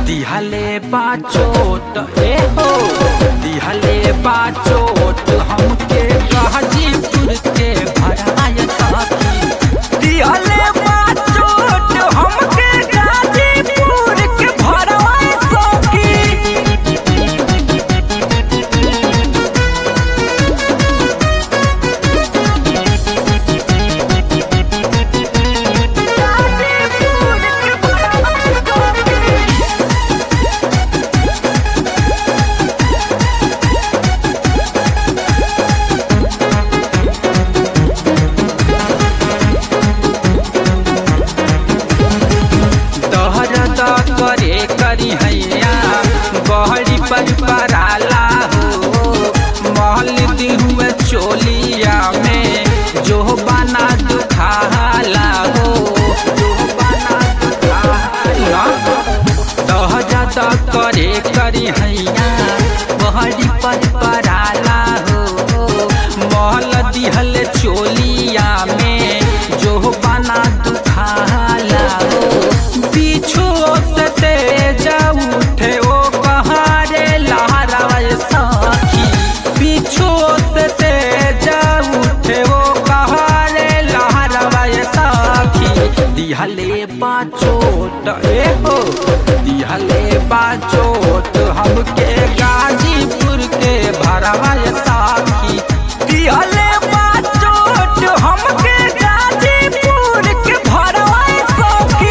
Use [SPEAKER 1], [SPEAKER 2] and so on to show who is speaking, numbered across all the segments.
[SPEAKER 1] दिहले बाचोट ए हो दिहले बाचोट हमके गाजीपुर के भराय साथी दिहले बाचोट हमके गाजीपुर के भराय साथी दहरद करे करी हैया बहरी पर पराला हो महल दिहुए चोलिया में जो बना दुखाला हो जो बना दुखाला दहरद करे करी हैया बहरी पर पराला हो महल दिहल चोलिया में जो बना दुखाला हो पीछू से तेज उठे ओ कहारे लहराए साखी पीछू से तेज उठे ओ कहारे लहराए साखी दिहले बाचोट ए हो दिहले बाचोट हमके गाजीपुर के भरवाए साखी दिहले बाचोट हमके गाजीपुर के भरवाए साखी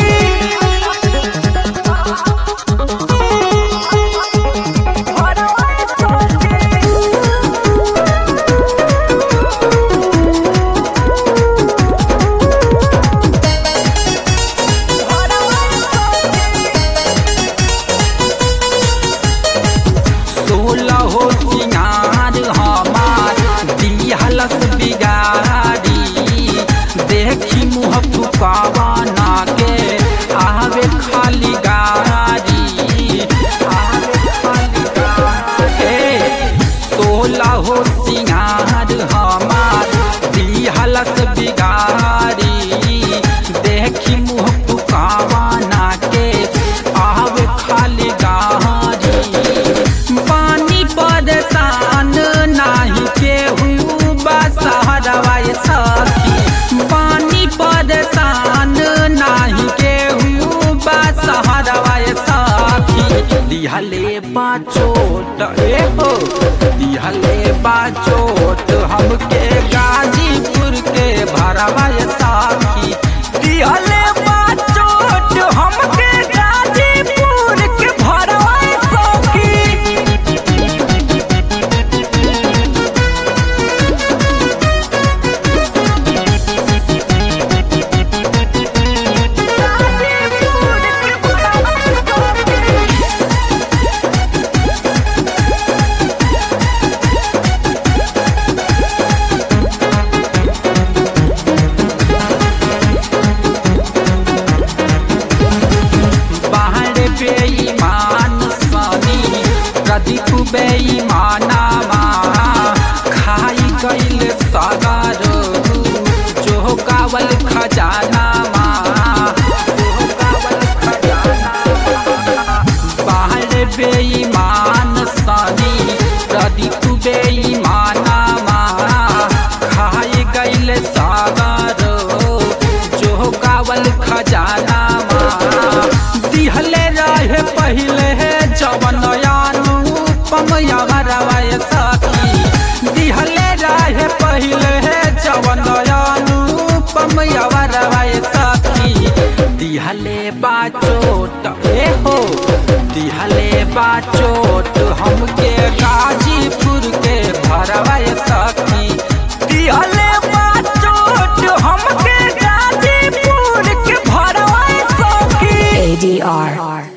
[SPEAKER 1] सोलह हो सिंगार हमार दिहलस बिगारी देखी मुँह फुकावाना के आवे खाली गारी आवे खाली गारी सोलह हो सिंगार हमार दिहलस बिगारी देखी मुँह फुकावाना के आवे खाली गारी पानी परेशान नाही केहू बसहरवाए सखी पानी परेशान नाही केहू बसहरवाए सखी दिहले बाचोट ए हो दिहले बाचोट हमके गाजीपुर के भरवाए साखी दिहले बाचोट हमके गाजीपुर के भरवाए साखी बाहर बेईमान सनी प्रदीप बेईमाना खाई गईल सागर जो कावल खजाना बाहर बेईमान सनी प्रदीप बेईमाना खाई गईल सागर जो कावल खजाना दिहले रहे पहले जवन अनुपम यवरवाय सखी दिहले रहे पहले जवन अनुपम यवरवाय सखी दिहले बाचोट ए हो दिहले बाचोट हमके गाजीपुर के भरवाय सखी दिहले बाचोट हमके गाजीपुर के भरवाय सखी
[SPEAKER 2] ADR.